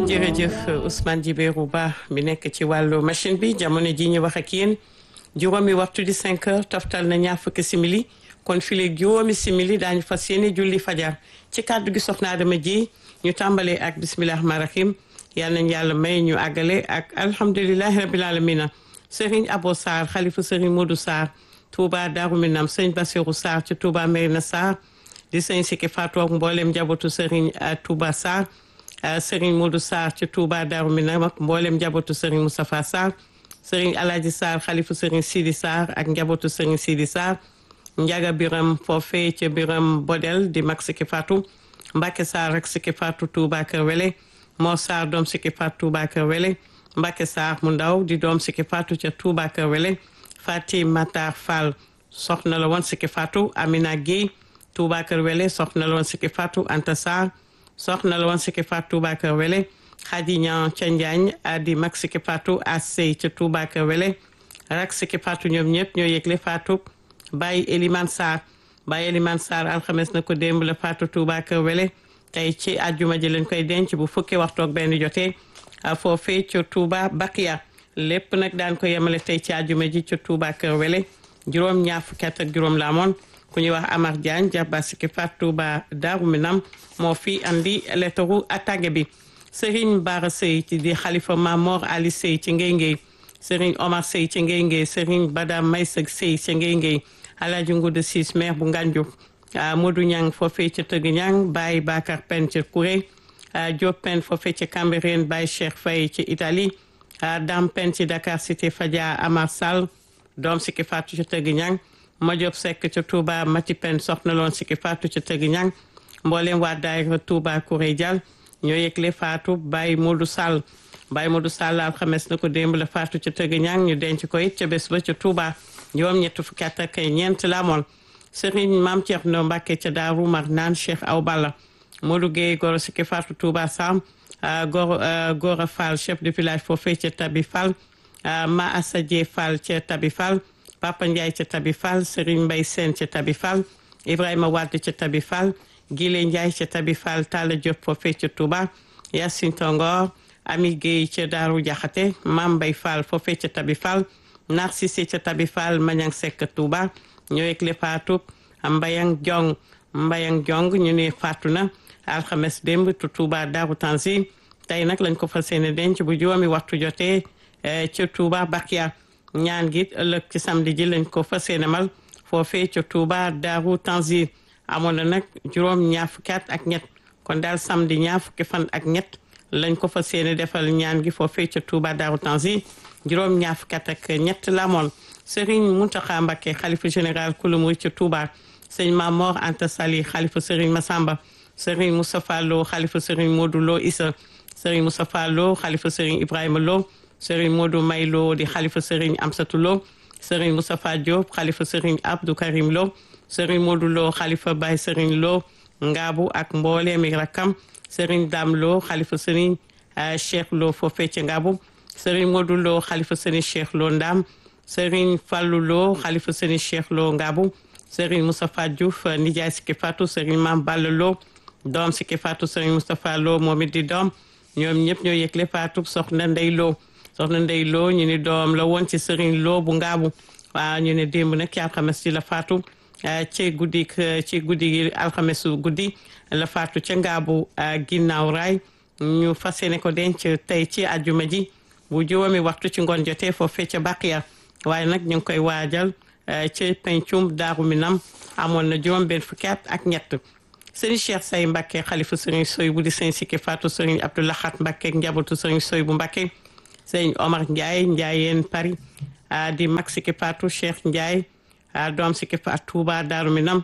jërëjëf Ousmane Djibérou Ba mi nekk ci wàllu machine bi jamono ji ñu wax ak yéen juróomi waxtu di 5 heures toftal na ñaar fukki simili kon file juróomi simili daañu fas yéene julli fajar ci kàddu gi soxna Adama ji ñu tàmbalee ak bisimilah rahmaani rahim yal nañu yàlla may ñu àggale ak alhamdulilahi rabil alamina Serigne Abo Sarr xalifa Serigne Modou Sarr Touba Darou Minam sëñ Bassirou Sarr ci Touba Merina Sarr di sëñ Siki Fatou ak mboolem njabootu Serigne Touba Sarr Serigne Modou Sarr ci Touba Darou Minam ak mboolem njabootu Serigne Moustapha Sarr Serigne Alhaji Sarr xalifa Serigne Sidi Sarr ak njabootu Serigne Sidi Sarr Njaga Biram foofee ca Biram Bodel di mag Siki Fatou Mbacke Sarr ak Siki Fatou Touba Kër Wele Mor Sarr doom Siki Fatou Touba Kër Wele Mbacke Sarr mu ndaw di doom Siki Fatou ca Touba Kër Wele Fatim Matar Fall soxna la woon Siki Fatou Amina Guèye Touba Kër Wele soxna la woon Siki Fatou Anta Sarr soxna la woon Siki Fatou Touba Kër Wele Khady Niang ca Njaañ di mag Siki Fatou Assey ca Touba Kër Wele rak Siki Fatou ñoom ñëpp ñoo yëgle Fatou Baye Elimane Sarr Baye Elimane Sarr alxames na ko démb la Fatou Touba Kër Wele tey ci àjjuma ji lañ koy denc bu fukki waxtu ak benn jotee foofee ca Touba Bakiya lépp nag daan ko yemale tey ci àjjuma ji ca Touba Kër Wele juróom ñaar fukki at ak juróom la amoon ku ñuy wax Amar Diagne jàppa Siki Fatou Touba Darou Minam moo fi andi lettaru attaque bi Serigne Bara Sey ci di xalifa Mamor Ali Sey ci Ngey Ngey Serigne Omar Sey ci Ngey Ngey Serigne Bada Maysag Sey ci Ngey Ngey Alaaji Ngudu Siis maire bu Nganjuk Modou Ñang foofee ca Tëgg Ñang Baye Bakar Pen ca Kouré Diop Pen foofee ca Cambérène Baye Cheikh Faye ci Italie Dam Pen ci Dakar Cité Fadia Amar Sall doom Siki Fatou ca Tëgg Ñang Madiop Seck ca Touba Mati Pen soxna loon Siki Fatou ca Tëgg Ñang mboolem waa daayira Touba Kouré Dial ñoo yëgle Fatou Baye Modou Sall Baye Modou Sall alxames na ko démb la Fatou ca Tëgg Ñang ñu denc ko it ca bés ba ca Touba juróom ñett fukki at ak ñeent la amoon Serigne Mame Thierno Mbacké ca Daaru Marnaan Cheikh Aw Balla Modou Gueye Goro Siki Fatou Touba Sam Goro Gora Fall chef de village foofee ca Tabi Fall Ma Assa Dié Fall ca Tabi Fall Papa Ndiaye ca Tabi Fall Serigne Mbaye Sène ca Tabi Fall Ibrahima Wade ca Tabi Fall Gile Ndiaye ca Tabi Fall Talla Diop foofee ca Touba Yacine Tongor Ami Gueye ca Daaru Jaxate Mame Mbaye Fall foofee ca Tabi Fall Narcisse ca Tabi Fall Mañang Seck Touba ñoo yëgle faatu Mbayang Jong Mbayang Jong ñu ne faatu na alxames démb tu Touba Daaru Tanzil tey nag lañ ko fas yéene denc bu juróomi waxtu jotee ca Touba Bakia ñaan gi ëllëg ci samedi ji lañ ko fas yéene mal foofee ca Touba Daaru Tanzil amoon na nag juróom ñaar fukki at ak ñett kon daal samedi ñaar fukki fan ak ñett lañ ko fas yéene defal ñaan gi foofee ca Touba Daaru Tanzil juróom ñaar fukki at ak ñett la amoon Serigne Mountakha Mbacké xalifa général kulu murid ca Touba sëñ Mamor Anta Sali xalifa Serigne Massamba Serigne Moustapha Lo xalifa Serigne Modou Lo Issa Serigne Moustapha Lo xalifa Serigne Ibrahima Lo Serigne Modou May Lo di xalifa Serigne Amsatou Lo Serigne Moustapha Diop xalifa Serigne Abdou Karim Lo Serigne Modou Lo xalifa Baye Serigne Lo Ngaabu ak mbooleemi rakkam Serigne Dame Lo xalifa Serigne Cheikh Lo foofee ca Ngaabu Serigne Modou Lo xalifa Serigne Cheikh Lo Ndam Serigne Fallou Lo xalifa Serigne Cheikh Lo Ngaabu Serigne Moustapha Diouf nijaay Siki Fatou Serigne Mame Balla Lo doom Siki Fatou Serigne Moustapha Lo moom it di doom ñoom ñëpp ñoo yëgle Fatou soxna Ndey Lo soxna Ndey Lo ñu ni doom la woon ci Serigne Lo bu Ngaabu waaw ñu ne démb nag ci alxames ci la Fatou ci guddi ci guddi gi alxamesu guddi la Fatou ca Ngaabu ginnaaw raay ñu fas yéene ko denc tey ci àjjuma ji bu juróomi waxtu ci ngoon jotee foofee ca Baqiya waaye nag ñu ngi koy waajal ci pencum Daaru Minam amoon na juróom benn fukki at ak ñett sëriñ Cheikh Say Mbacké xalifa sëriñ Soy bu di sëriñ Siki Fatou sëriñ Abdoulahat Mbacké ak njabootu sëriñ Soy bu Mbacké sëriñ Omar Ndiaye Ndiayeen Paris di mag Siki Fatou Cheikh Ndiaye doom Siki Fatou Touba Daaru Minam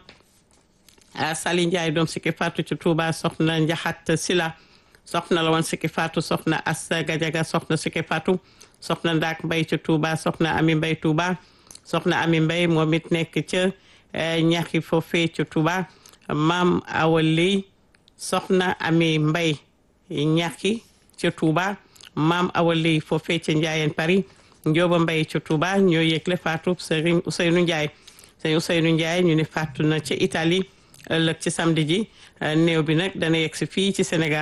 Sali Ndiaye doom Siki Fatou ci Touba soxna Njaxat Sila soxna la woon Siki Fatou soxna Assa Gajaga soxna Siki Fatou soxna Ndaak Mbay ci Touba soxna Ami Mbay Touba soxna Ami Mbay moom it nekk ca ñaxi foofee ca Touba maam Awa Ley soxna Ami Mbay ñaxi ca Touba maam Awa Ley foofee ca Njaayeen Paris Njóoba Mbay ca Touba ñoo yëgle faatu Serigne Ousseynou Ndiaye Serigne Ousseynou Ndiaye ñu ne faatu na ca Italie ëllëg ci samedi ji néew bi nag dana yegg si fii ci Sénégal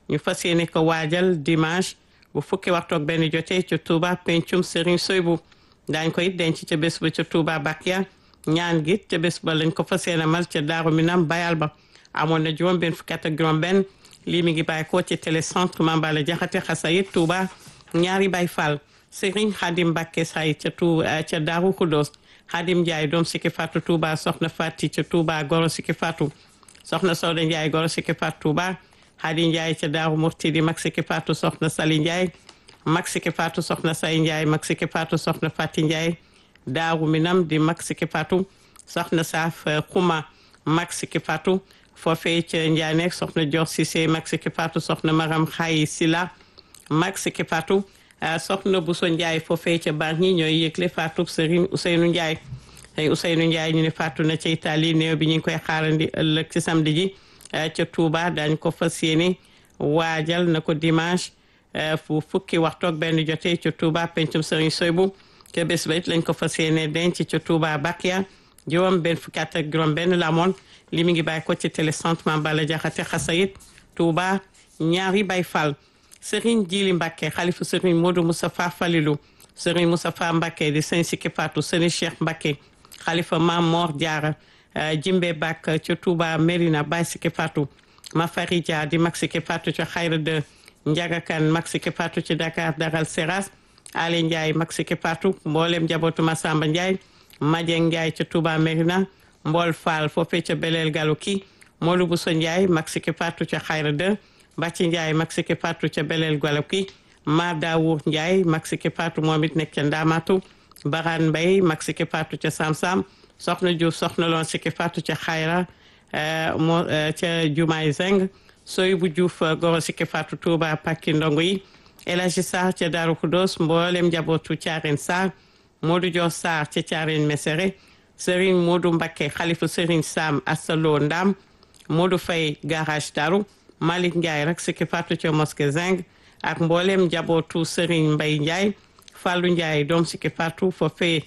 ñu fas yéene ko waajal dimanche bu fukki waxtu ak benn jotee ca Touba pencum Serigne Soybu daañ ko it denc ca bés ba ca Touba Bakia ñaan gi ca bés ba lañ ko fas yéene mal ca Daaru Minam bayal ba amoon na juróom benn fukki at ak juróom benn lii mi ngi bàyyi ko ci télécentre Mambala Jaxate Xasayit Touba ñaari Baay Fall Serigne Khadim Mbacké say ca tu ca Daaru Khoudoss Khadim Ndiaye doom sikki Fatou Touba soxna Fati ca Touba goro sikki Fatou soxna Soda Ndiaye goro sikki Fatou Touba Khady Ndiaye ca Daaru Murtidi mag sikki Fatou soxna Sali Ndiaye mag sikki Fatou soxna Say Ndiaye mag sikki Fatou soxna Fati Ndiaye Daaru Minam di mag sikki Fatou soxna Saaf Xuma mag sikki Fatou foofee ca Njaaneek soxna Dior Cissé mag sikki Fatou soxna Maram Xayi Sila mag sikki Fatou soxna Bousso Ndiaye foofee ca Bargny ñooy yëgle Fatou Serigne Ousseynou Ndiaye tey Ousseynou Ndiaye ñu ne Fatou na ca Italie néew bi ñu ngi koy xaarandi ëllëg ci samedi ji ca Touba dañ ko fas yéene waajal na ko dimanche fu fukki waxtu ak benn jotee ca Touba pencum Serigne Soybu ca bés ba it lañ ko fas yéene denc ca Touba Bakia juróom benn fukki at ak juróom benn la amoon li mi ngi bàyyi ko ci télécentre Mambala Jaxate Xasayit Touba ñaari Baay Fall Serigne Jili Mbacké xalifu Serigne Modou Moustapha Falilou Serigne Moustapha Mbacké di sëñ Sikki Fatou Serigne Cheikh Mbacké xalifa Mam Mor Diarra Jimbe Bak ca Touba Merina Baye Sikki Fatou Mafari Dia di mag Sikki Fatou ca Xayra de Ndiaga Kane mag Sikki Fatou ci Dakar Daral Seras Ali Ndiaye mag Sikki Fatou mboolem njabootu Massamba Ndiaye Madieng Ndiaye ca Touba Merina Mbol Fall foofee ca Belel Galouki Modou Bousso Ndiaye mag Sikki Fatou ca Xayra de Bàcci Ndiaye mag Sikki Fatou ca Belel Galouki Ma Dawour Ndiaye mag Sikki Fatou moom it nekk ca Ndamatu Baran Mbaye mag Sikki Fatou ca Samsam soxna Diouf soxna loon Sikki Fatou ca Xayra moo ca Jumaay Zeng sooy bu Diouf goro Sikki Fatou Touba Pakki Ndongo yi El Hadji Sarr ca Daaru Kudos mboolem njabootu Thiarène Sarr Modou Dior Sarr ca Thiarène Mesere Serigne Modou Mbacké xalifu Serigne Sam Asalo Ndam Modou Faye garage Daru Malick Ndiaye rek Sikki Fatou ca Mosquée Zeng ak mboolem njabootu Serigne Mbaye Ndiaye Fallou Ndiaye doom Sikki Fatou foofee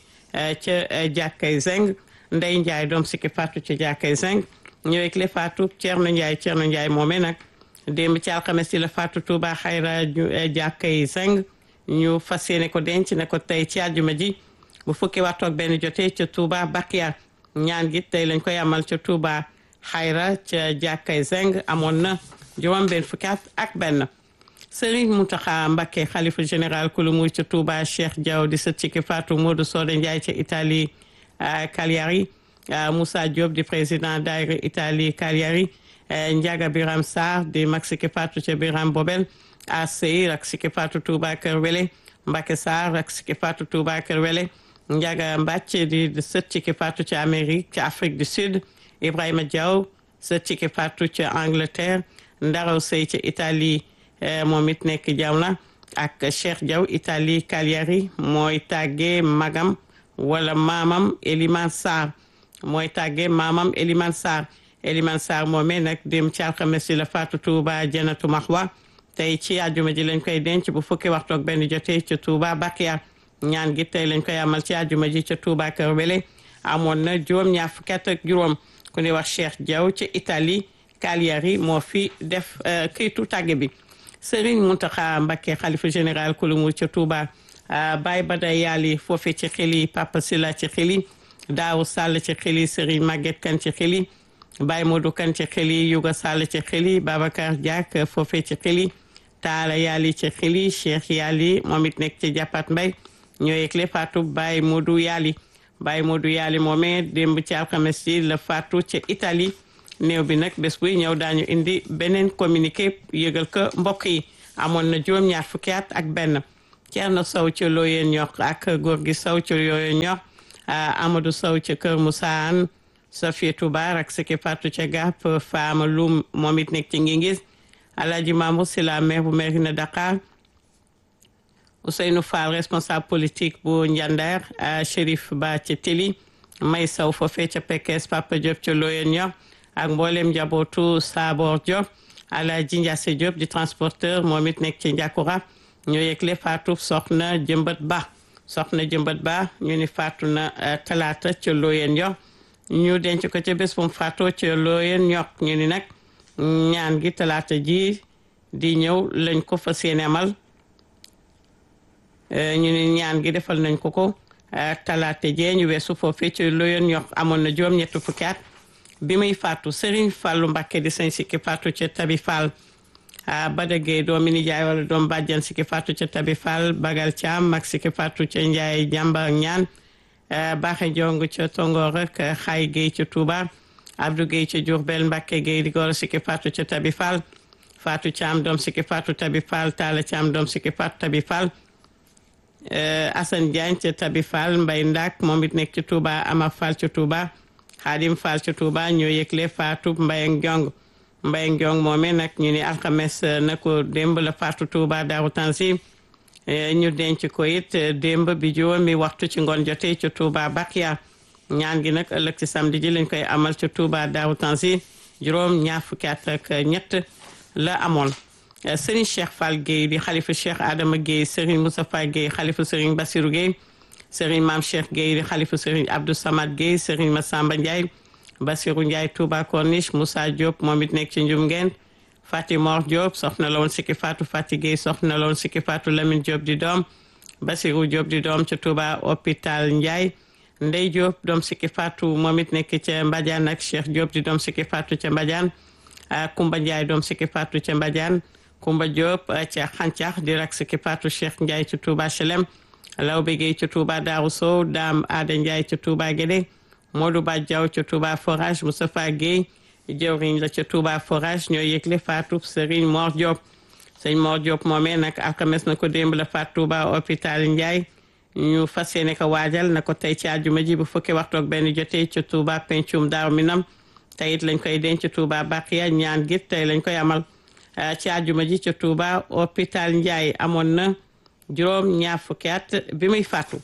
ca jàkkay Zeng Ndey Ndiaye doom Sikki Fatou ca jàkkay Zeng ñëwee le Fatou Thierno Ndiaye Thierno Ndiaye moomee nag démb ci alxames ci la Fatou Touba xayra jàkkay Zeng ñu fas yéene ko denc ne ko tey ci àjjuma ji bu fukki waxtu ak benn jotee ca Touba Bakia ñaan gi tey lañ koy amal ca Touba xayra ca jàkkay Zeng amoon na juróom benn fukki at ak benn Serigne Mountakha Mbacké xalifa général kulu muy ca Touba Cheikh Diaw di sët Sikki Fatou Modou Soda Ndiaye ca Italie Cagliari Moussa Diop di président daayira Italie Cagliari Ndiaga Biram Sarr di mag Sikki Fatou ca Biram Bobel ACI ak Sikki Fatou Touba Kër Wele Mbacké Sarr ak Sikki Fatou Touba Kër Wele Ndiaga Mbacke di sët Sikki Fatou ca Amérique ca Afrique du Sud Ibrahima Diaw sët Sikki Fatou ca Angleterre Ndaraw Sey ca Italie moom it nekk jaw na ak Cheikh Diaw Italie Cagliari mooy tàggee magam wala maamam Eliman Sarr mooy tàggee maamam Eliman Sarr Eliman Sarr moomee nag dem ci alxames si la Fatou Touba Janatu Mahwa tey ci àjjuma ji lañ koy denc bu fukki waxtu ak benn jotee ca Touba Bakia ñaan gi tey lañ koy amal ci àjjuma ji ca Touba Kër Wele amoon na juróom ñaar fukki at ak juróom ku ñuy wax Cheikh Diaw ca Italie Cagliari moo fi def këytu tàgge bi Serigne Mountakha Mbacké xalifa général kulumu ca Touba Baye Bada Yali foofe ci xili Papa Sila ci xili Daaw Sall ci xili Serigne Maguette Kan ci xili Baye Modou Kan ci xili Yuga Sall ci xili Babacar Diak foofe ci xili Taala Yali ci xili Cheikh Yali moom it nekk ci jàppat mbay ñoo yëgle faatu Baye Modou Yali Baye Modou Yali moomee démb ci alxames yi la faatu ca Italie néew bi nag bés buy ñëw daañu indi beneen communiqué yëgal ko mbokk yi amoon na juróom-ñaar fukki at ak benn Thierno Sow ca Looyeen ñor ak góor gi Sow ca Looyeen ñor Amadou Sow ca Kër Moussa Anne Safietou Bar ak Sikki Fatou ca Gap Fama Loum moom it nekk ci Ngingis Alhaji Mamour si la maire bu Mérina Dakar Ousseynou Fall responsable politique bu Ndiander Chérif Ba ca Tili May Sow foofee ca Pekes Papa Diop ca Looyeen ñor ak mboolem njabootu Sabor Diop Alaaji Ndiasse Diop di transporteur moom it nekk ci Njakura ñoo yëgle faatu soxna jëmbat ba soxna jëmbat ba ñu ni faatu na talaata ca looyeen yo ñu denc ko ca bés bu mu faatoo ca looyeen ñok ñu ni nag ñaan gi talaata ji di ñëw lañ ko fas yéene amal ñu ne ñaan gi defal nañ ko ko talaate jee ñu weesu foofee ci loyoon ñox amoon na juróom ñetti fukki at bi muy faatu Serigne Fallou Mbacké di sëñ sikki faatu ca Tabi Fall Bada Gueye doomi nijaay wala doom bàjjan sikki faatu ca Tabi Fall Bagal Thiam mag sikki faatu ca Ndiaye jàmba ñaan Baaxe Jong ca Tongoor rek Xaay Gueye ca Touba Abdou Gueye ca Diourbel Mbacké Gueye di góor sikki faatu ca Tabi Fall Fatou Thiam doom sikki faatu Tabi Fall Talla Thiam doom sikki faatu Tabi Fall Assane Diagne ca Tabi Fall Mbay Ndak moom it nekk ci Touba Ama Fall ca Touba Xaadim Fall ca Touba ñoo yëgle Fatou Mbaye Ndiong Mbaye Ndiong moomee nag ñu ni alxames na ko démb la Fatou Touba Daaru Tansi ñu denc ko it démb bi juróomi waxtu ci ngoon jotee ca Touba Bakia ñaan gi nag ëllëg ci samedi ji lañ koy amal ca Touba Daaru Tansi juróom ñaar fukki at ak ñett la amoon Serigne Cheikh Fall Gueye di xalifa Cheikh Adama Gueye Serigne Moustapha Gueye xalifa Serigne Bassirou Gueye Serigne Mame Cheikh Gueye di xalifa Serigne Abdou Samad Gueye Serigne Massamba Ndiaye Bassirou Ndiaye Touba Corniche Moussa Diop moom it nekk ci njum ngeen Fati Mor Diop soxna la woon sikki Fatou Fati Gueye soxna la woon sikki Fatou Lamine Diop di doom Bassirou Diop di doom ca Touba hôpital Ndiaye Ndey Diop doom sikki Fatou moom it nekk ca Mbadiane ak Cheikh Diop di doom sikki Fatou ca Mbadiane Kumba Ndiaye doom sikki Fatou ca Mbadiane Kumba Diop ca Xancax di rak sikki Fatou Cheikh Ndiaye ca Touba Chelem Lawbe Gueye ca Touba Darou Sow Dame Ada Ndiaye ca Touba Guédé Modou Ba Diaw ca Touba Forage Moustapha Gueye jëwriñ la ca Touba Forage ñoo yëgle Fatou Serigne Mor Diop sëñ Mor Diop moomee nag alxames na ko démb la faat Touba hôpital Ndiaye ñu fas yéene ko waajal na ko tey ci àjjuma ji bu fukki waxtu ak benn jotee ca Touba pencum Daaru Minam tey it lañ koy denc Touba Bakiya ñaan gi tey lañ koy amal ci àjjuma ji ca Touba hôpital Ndiaye amoon na juróom ñaar fukki at bi muy faatu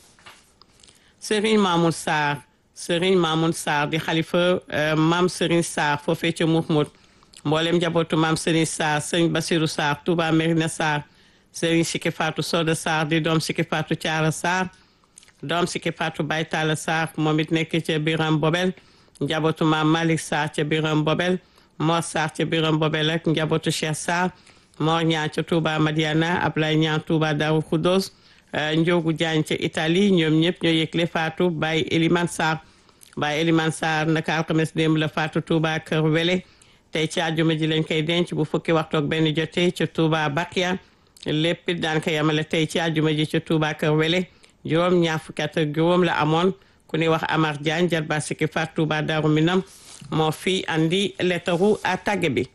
Serigne Mamoun Sarr Serigne Mamoun Sarr di xalifa maam Serigne Sarr foofee ca Mouhmoud mboolem njabootu maam Serigne Sarr Serigne Bassirou Sarr Touba Merina Sarr Serigne Siki Fatou Soda Sarr di doom Siki Fatou Thiara Sarr doom Siki Fatou Baytala Sarr moom it nekk ca Biram Bobel njabootu maam Malick Sarr ca Biram Bobel Mor Sarr ca Biram Bobel ak njabootu Cheikh Sarr Mor Ñaan ca Touba Madiana Ablaye Ñaan Touba Darou Khoudoss Ndiogu Diagne ca Italie ñoom ñëpp ñoo yëgle Fatou Baye Elimane Sarr Baye Elimane Sarr naka alxames démb la Fatou Touba Kër Wele tey ci àjjuma ji lañ koy denc bu fukki waxtu ak benn jotee ca Touba Bakia lépp it daan ko yemale tey ci àjjuma ji ca Touba Kër Wele juróom ñaar fukki at ak juróom la amoon ku ñuy wax Amar Diagne jarba sikki Fatou Touba Darou Minam moo fi andi lettaru a tàgge bi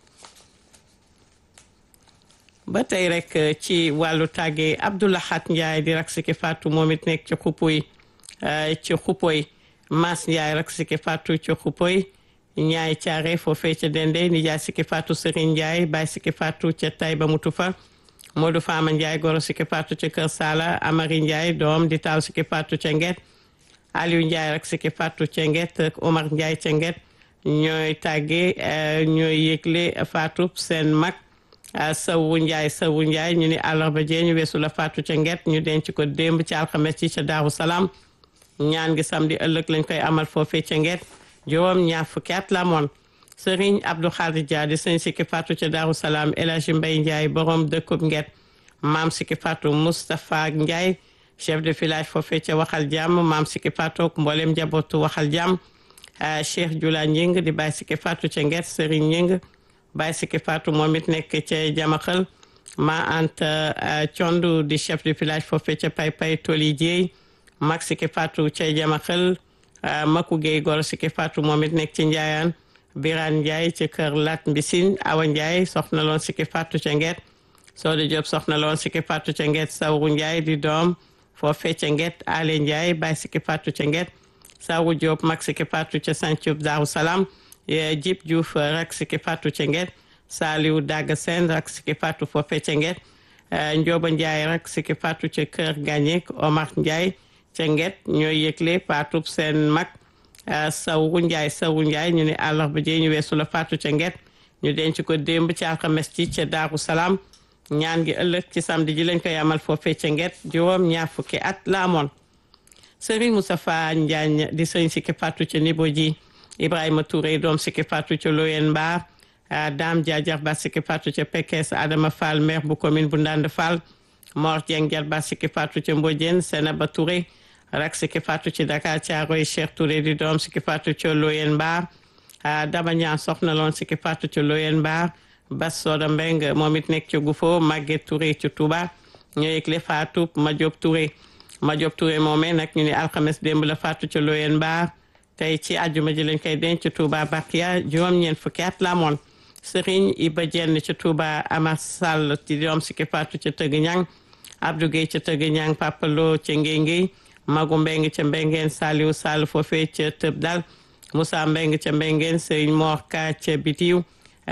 ba tey rek ci wàllu tàgge Abdoulahat Ndiaye di rak sikki Fatou moom it nekk ci xupuy ci xupoy Mas Ndiaye rak sikki Fatou ci xupoy ñaay caare foofee ca dende nijaay sikki Fatou Serigne Ndiaye baay sikki Fatou ca Taïba Mutufa Modou Fama Ndiaye goro sikki Fatou ca Kër Sala Amari Ndiaye doom di taaw sikki Fatou ca Nget Aliou Ndiaye rak sikki Fatou ca Nget ak Omar Ndiaye ca Nget ñooy tàgge ñooy yëgle Fatou seen mag Sawu Ndiaye Sawu Ndiaye ñu ni àllarba jee ñu weesu la Fatou ca Nget ñu denc ko démb ci alxames ci ca Daaru Salaam ñaan gi samedi ëllëg lañ koy amal foofee ca Nget juróom ñaar fukki at la moon Serigne Abdou Khadir Dia di sëñ sikki Fatou ca Daaru Salaam El Hadji Mbaye Ndiaye borom dëkkub Nget maam sikki Fatou Moustapha Ndiaye chef de village foofee ca Waxal Jàmm maam sikki Fatou mboolem njabootu Waxal Jàmm Cheikh Jula Ñing di bàyyi sikki Fatou ca Nget Serigne Ñing bàyyi sikki Fatou moom it nekk ca Jamaxal ma anta Condu di chef de village foofee ca Pay Pay Toli Jéey mag sikki Fatou ca Jamaxal Maku Gueye goro sikki Fatou moom it nekk ci Njaayaan Birane Ndiaye ci kër Lat Mbisin Awa Ndiaye soxna loon sikki Fatou ca Nget Sooda Diop soxna loon sikki Fatou ca Nget Sawru Ndiaye di doom foofee ca Nget Ale Ndiaye bàyyi sikki Fatou ca Nget Sawru Diop mag sikki Fatou ca Santhiou Daaru Salaam Jib Diouf rak sikki Fatou ca Nget Saliou Daga Sène rak sikki Fatou foofee ca Nget Ndioba Ndiaye rak sikki Fatou ca kër Gagnek Omar Ndiaye ca Nget ñooy yëgle Fatou seen mag Sawru Ndiaye Sawru Ndiaye ñu ne àllarba jee ñu weesu la Fatou ca Nget ñu denc ko démb ci alxames ci ca Daaru Salaam ñaan gi ëllëg ci samedi ji lañ koy amal foofee ca Nget juróom ñaar fukki at la amoon Serigne Moustapha Ndiagne di sëñ sikki Fatou ca Nibo ji Ibrahima Touré doom sikki Fatou ca Loyen Mbaar Dame Dia jarba sikki faatu ca Pekes Adama Fall maire bu commune bu Ndande Fall Mor Dieng jarba sikki faatu ca Mbodiène Senaba Touré rak sikki faatu ci Dakar Thiaroye Cheikh Touré di doom sikki faatu ca Loyen Mbar Daba Ñaan soxna loon sikki faatu ca Loyen Mbar Bas Soda Mbeng moom it nekk ca Gufo Maguette Touré ci Touba ñoo yëgle faatu Madiop Touré Madiop Touré moomee nag ñu ne alxames démb la faatu ca Loyen Mbar tey ci àjjuma ji lañ koy denc ci Touba Bakia juróom-ñeent fukki at la amoon Serigne Iba Jenn ci Touba Amar Sall ci doom sikki faatu ca Tëgg Ñang Abdou Gueye ca Tëgg Ñang Papa Lo ca Ngéy Ngéy Magu Mbeng ca Mbengeen Saliou Sall foofee ca Tëb Dal Moussa Mbeng ca Mbengeen Serigne Mor Ka ca Bitiw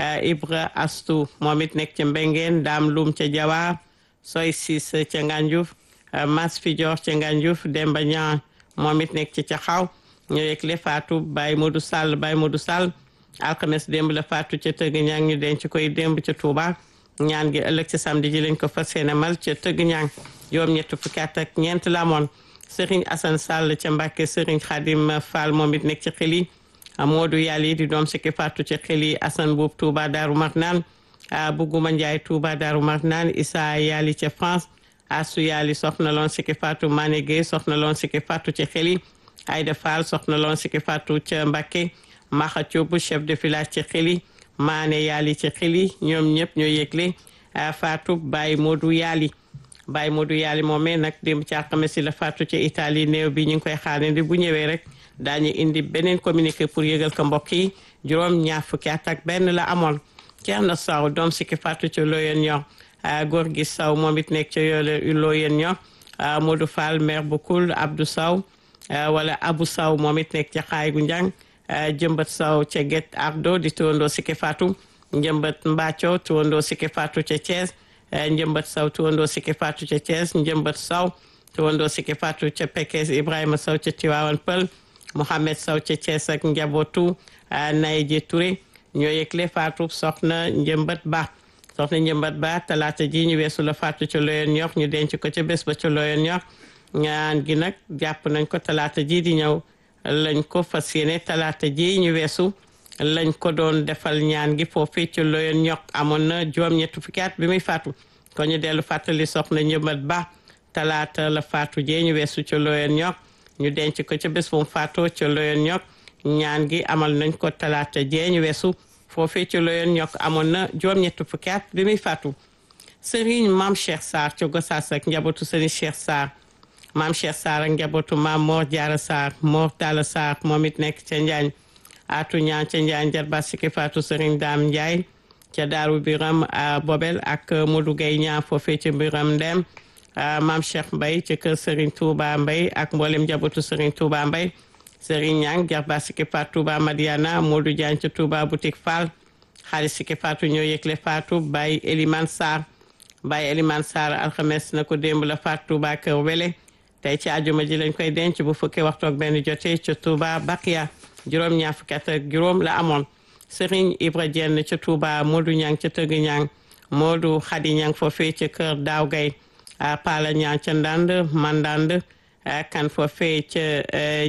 Ibra Astu moom it nekk ca Mbengeen Daam Lum ca Jawaar Soy Sis ca Ngànjuuf Mas Fidior ca Ngànjuuf Demba Ñaan moom it nekk ci ca xaw ñu yëgle faatu Baye Modou Sall Baye Modou Sall alxames démb la faatu ca tëgg ñang ñu denc koy démb ca Touba ñaan gi ëllëg ci samedi ji lañ ko fas yéene mal ca tëgg ñang juróom ñett fukki at ak ñeent la amoon Serigne Assane Sall ca Mbàkke Serigne Khadim Fall moom it nekk ci xel yi Modou Yàlla di doom sikki faatu ca xel yi Assane Buub Touba Daaru Marnaan Buguma Njaay Touba Daaru Marnaan Issa Yàlla ca France Asu Yàlla soxna loon sikki faatu Mané Gueye soxna loon sikki faatu ca xel yi Aïda Fall soxna loon sikki faatu ca Mbàkke Maxa Thioub chef de village ci xeli maane yaali ci xeli ñoom ñëpp ñoo yëgle faatu Baye Modou Yaali Baye Modou Yaali moomee nag démb ci alxames si la faatu ci Italie néew bi ñu ngi koy xaarandi bu ñëwee rek daañu indi beneen communiqué pour yëgal ko mbokk yi juróom ñaar fukki at ak benn la amoon Thierno Sow doom sikki faatu ci Loyen ñor góor gi Sow moom it nekk ci yoole Loyen ñor Modou Fall maire bu Koul Abdou Sow wala Abou Sow moom it nekk ci xaay gu njàng jëmbat saw ca Guet Ardo di tuwandoo sikki faatu njëmbat Mbacco tuwandoo sikki faatu ca Thiès njëmbat saw tuwandoo sikki faatu ca Thiès njëmbat saw tuwandoo sikki faatu ca Pekes Ibrahima saw ca Tiwaawan Pël Mohamed saw ca Thiès ak njabootu Naye Touré ñoo yëgle faatu soxna njëmbat ba soxna njëmbat ba talaata ji ñu weesu la faatu ca Loyen ñox ñu denc ko ca bés ba ca Loyen ñox ñaan gi nag jàpp nañ ko talaata ji di ñëw lañ ko fas yéene talaata ji ñu weesu lañ ko doon defal ñaan gi foofu ci Loyen ñoq amoon na juróom-ñetti fukki at bi muy faatu ko ñu dellu fàttali soxna njëmbat ba talaata la faatu jee ñu weesu ci Loyen ñoq ñu denc ko ca bés bu mu faatoo ci Loyen ñoq ñaan gi amal nañ ko talaata jee ñu weesu foofu ci Loyen ñoq amoon na juróom-ñetti fukki at bi muy faatu Serigne Maam Cheikh Sarr ci Gossas ak njabootu Serigne Cheikh Sarr maam Cheikh Sarr ak njabootu maam Mor Diarra Sarr Mor Talla Sarr moom it nekk ca Njaañ atu ñaan ca Njaañ jarba sikki faatu Serigne Dame Ndiaye ca Daaru Biram Bobel ak Modou Gueye ñaan foofee ca Biram Ndem maam Cheikh Mbaye ca kër Serigne Touba Mbaye ak mboolem njabootu Serigne Touba Mbaye Serigne Ñang jarba sikki faatu Touba Madiana Modou Diagne ca Touba boutique Fall xaalis sikki faatu ñoo yëgle faatu Baye Elimane Sarr Baye Elimane Sarr alxames na ko démb la faatu Touba kër Wele tey ci àjjuma ji lañ koy denc bu fukki waxtu ak benn jotee ca Touba Bakia juróom ñaar fukki at ak juróom la amoon Serigne Ibra Jenn ca Touba Modou Ñang ca Tëgg Ñang Modou Xadi Ñang foofee ca kër Daaw Gay Pala Ñang ca Ndand Mandand kan foofee ca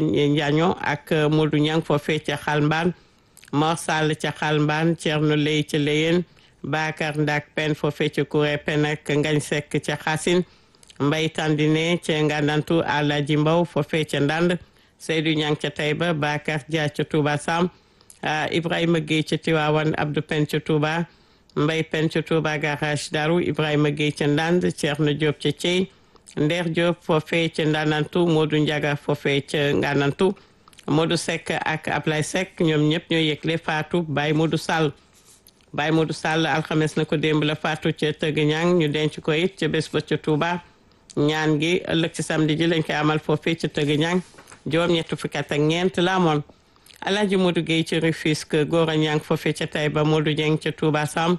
Njaño ak Modou Ñang foofee ca Xalmbaan Mor Sall ca Xalmbaan Cerno Lay ca Léyeen Bakar Ndak Pen foofee ca Kuré Pen ak Ngañ Sekk ca Xasin mbay tandine ca ngandantu Alaaji Mbaw foofee ca ndand Seydou Ñang ca Tayba Bakar Dia ca Touba Sam Ibrahima Gueye ca Tiwaawan Abdou Pen ca Touba mbay Pen ca Touba garage Daru Ibrahima Gueye ca ndand Ceerno Diop ca Cey Ndeer Diop foofee ca ndandantu Modou Ndiaga foofee ca ngandantu Modou Seck ak Ablay Seck ñoom ñëpp ñoo yëgle faatu Baye Modou Sall Baye Modou Sall alxames na ko démb la faatu ca Tëgg Ñang ñu denc ko it ca bés ba ca Touba ñaan gi ëllëg ci samedi ji lañ koy amal foofee ca tëgg ñang juróom ñett fukki at ak ñeent la amoon alaaji Modou Gueye ci Rufisque góor a ñang foofee ca Taïba Modou Dieng ca Touba Sam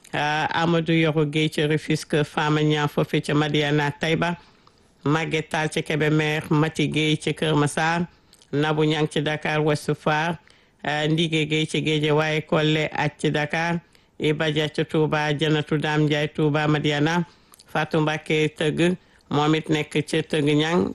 Amadou Yoro Gueye ci Rufisque Fama ñang foofee ca Madiana Taïba Maguette Tall ca Kébémer Mati Gueye ci Kër Massar Nabou ñang ci Dakar Ouest Foire Ndigé Gueye ci Guédiawaye Collé ak ci Dakar Iba Dia ca Touba Janatu Dame Ndiaye Touba Madiana Fatou Mbacké tëgg moom it nekk ca tëgg ñang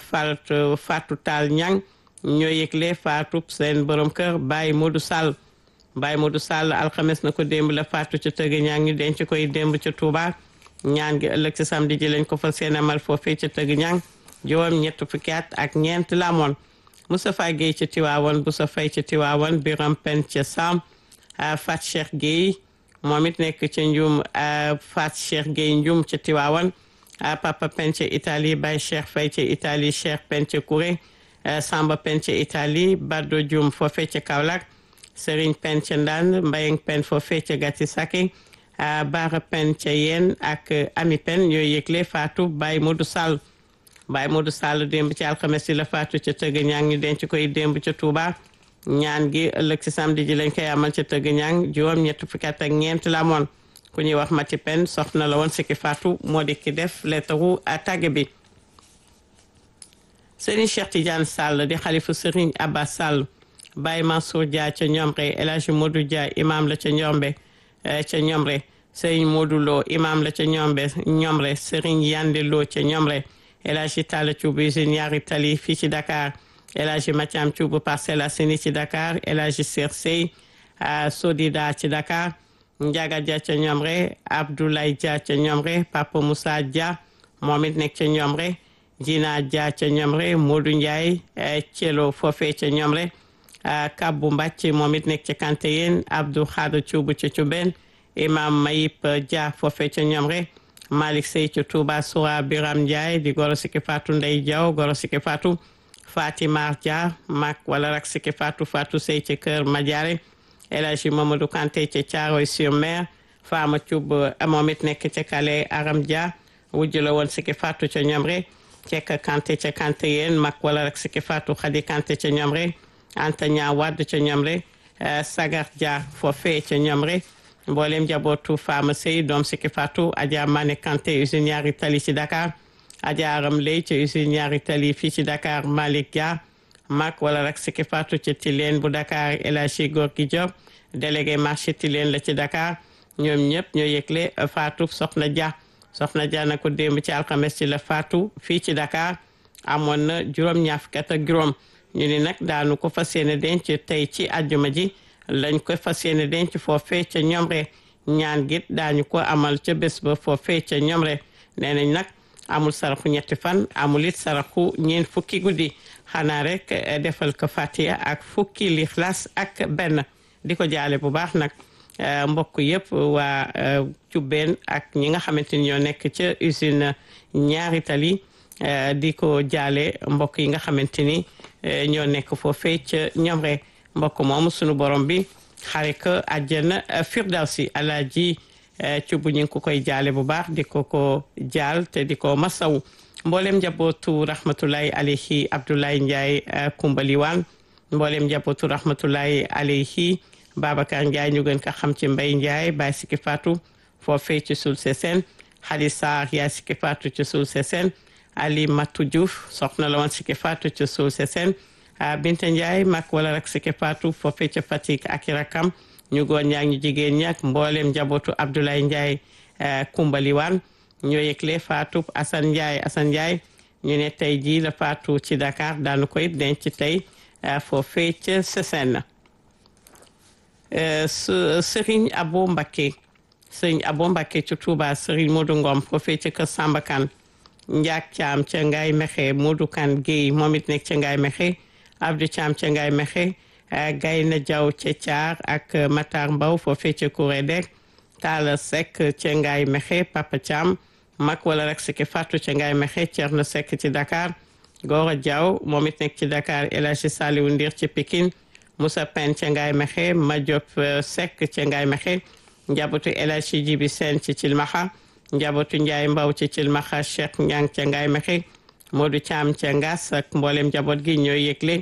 Fatou Fatou Tall ñang ñoo yëgle Fatou seen borom kër Baye Modou Sall Baye Modou Sall alxames na ko démb la faatu ca tëgg ñang ñu denc koy démb ca Touba ñaan gi ëllëg ci samedi ji lañ ko fa seen amal foofee ca tëgg ñang juróom ñett fukki at ak ñeent la amoon Moustapha Guèye ca Tiwaawan Boussa Faye ca Tiwaawan Biram Pen ca Sam Fat Cheikh Guèye moom it nekk ca Njum Fat Cheikh Guèye Njum ca Tiwaawan Papa Pen ca Italie Baye Cheikh Faye ca Italie Cheikh Pen ca Kouré Samba Pen ca Italie Baddo Dioum foofee ca Kaolack Serigne Pen ca Ndande Mbayeng Pen foofee ca Gati Sake Baara Pen ca Yen ak Ami Pen yooyu yëgle Fatou Baye Modou Sall Baye Modou Sall démb ci alxames yi la faatu ca tëgg ñang ñu denc koy démb ca Touba ñaan gi ëllëg ci samedi ji lañ koy amal ca tëgg ñang juróom ñett fukki at ak ñeent la amoon ku ñuy wax Mati Pen soxna la woon sikki faatu moo di ki def lettaru tàgge bi Serigne Cheikh Tidiane Sall di xalifu Serigne Abba Sall Baye Mansour Dia ca Ñomre El Hadji Modou Dia imam la ca Ñombe ca Ñomre Serigne Modou Lo imam la ca Ñombe Ñomre Serigne Yande Lo ca Ñomre El Hadji Talla Thioub usine ñaari tali fii ci Dakar El Hadji Mathiam Thioub Parcelles Assainies ci Dakar El Hadji Ser Sey Sodida ci Dakar Ndiaga Dia ca Ñomre Abdoulaye Dia ca Ñomre Papa Moussa Dia moom it nekk ca Ñomre Jina Dia ca Ñomre Modou Ndiaye Thielo foofee ca Ñomre Kabbu Mbacc moom it nekk ca Kanteyen Abdou Khadre Thioub ca Thioubène Imam Mayip Dia foofee ca Ñomre Malick Sey ca Touba Soura Biram Ndiaye di goro sikki Fatou Ndey Diaw goro sikki Fatou Fatima Dia mag wala rak sikki Fatou Fatou Sey ca Kër Madiare El Hadji Mamadou Kanté ca Thiaroye sur Mer Fama Thioub moom it nekk ca Kale Aram Dia wujj la woon sikki Fatou ca Ñomre Cekk Kanté ca Kanté yéen mag wala rak sikki Fatou Khady Kanté ca Ñomre Anta Ñaa Wadd ca Ñomre Sagar Dia foofee ca Ñomre mboolem njabootu Fama Sey doom sikki Fatou Adja Mané Kanté usine ñaari tali ci Dakar Adja Aram Ley ca usine ñaari tali fii ci Dakar Malick Dia mag wala rak sikki Fatou ca Tilène bu Dakar El Hadji Gorgui Diop délégué marché Tilène la ci Dakar ñoom ñëpp ñoo yëgle Fatou Soxna Dia Soxna Dia na ko démb ci alxames ci la Fatou fii ci Dakar amoon na juróom-ñaar fukki at ak juróom ñu ni nag daanu ko fas yéene denc tey ci àjjuma ji lañ ko fas yéene denc foofee ca Ñomre ñaan git daañu ko amal ca bés ba foofee ca Ñomre nee nañ nag amul saraxu ñetti fan amul it saraxu ñeent fukki guddi xanaa rek defal ko Fatiha ak fukki lixlaas ak benn di ko jaale bu baax nag mbokk yëpp waa Cubbeen ak ñi nga xamante ni ñoo nekk ca usine ñaari tali di ko jaale mbokk yi nga xamante ni ñoo nekk foofee ca Ñomre mbokk moomu sunu borom bi xare ko àjjana firdawsi alaaji cubb ñu ngi ko koy jaale bu baax di ko ko jaal te di ko masaw mboolem njabootu rahmatullahi alayhi Abdoulaye Ndiaye Kumbaliwaan mboolem njabootu rahmatullahi alayhi Babacar Ndiaye ñu gën ko xam ci Mbay Ndiaye Baye Sikki Fatou foofee ci Sul Sesen Xali Sarr yaay Sikki Fatou ci Sul Sesen Ali Matou Diouf soxna la woon Sikki Fatou ci Sul Sesen Binta Ndiaye mag wala rek Sikki Fatou foofee ca Fatick ak i rakam ñu góor ñaa ñu jigéen ñi ak mboolem njabootu Abdoulaye Ndiaye Kumbaliwaan ñoo yëgle Fatou Assane Ndiaye Assane Ndiaye ñu ne tey jii la Fatou ci Dakar daanu koy denc tey foofee ca Sesen Serigne Abo Mbacké Serigne Abo Mbacké ci Touba Serigne Modou Ngom foofee ca Kër Samba Kane Ndiak Thiam ca Ngaye Mexe Modou Kane Guèye moom it nekk ca Ngaye Mexe Abdou Thiam ca Ngaye Mexe Gayna Diaw ca Thiar ak Matar Mbaw foofee ca Kourédek Talla Seck ca Ngaye Mexe Papa Thiam mag wala rek Sikki Fatou ca Ngaye Mexe Thierno Seck ci Dakar Gora Diaw moom it nekk ci Dakar El Hadji Saliou Ndir ci Pikine Moussa Pen ca Ngaye Mexe Madiop Seck ca Ngaye Mexe njabootu El Hadji Jibi Sène ci Cilmaxa njabootu Ndiaye Mbaw ci Cilmaxa Cheikh Ñang ca Ngaye Mexe Modou Thiam ca Ngas ak mboolem njaboot gi ñooy yëgle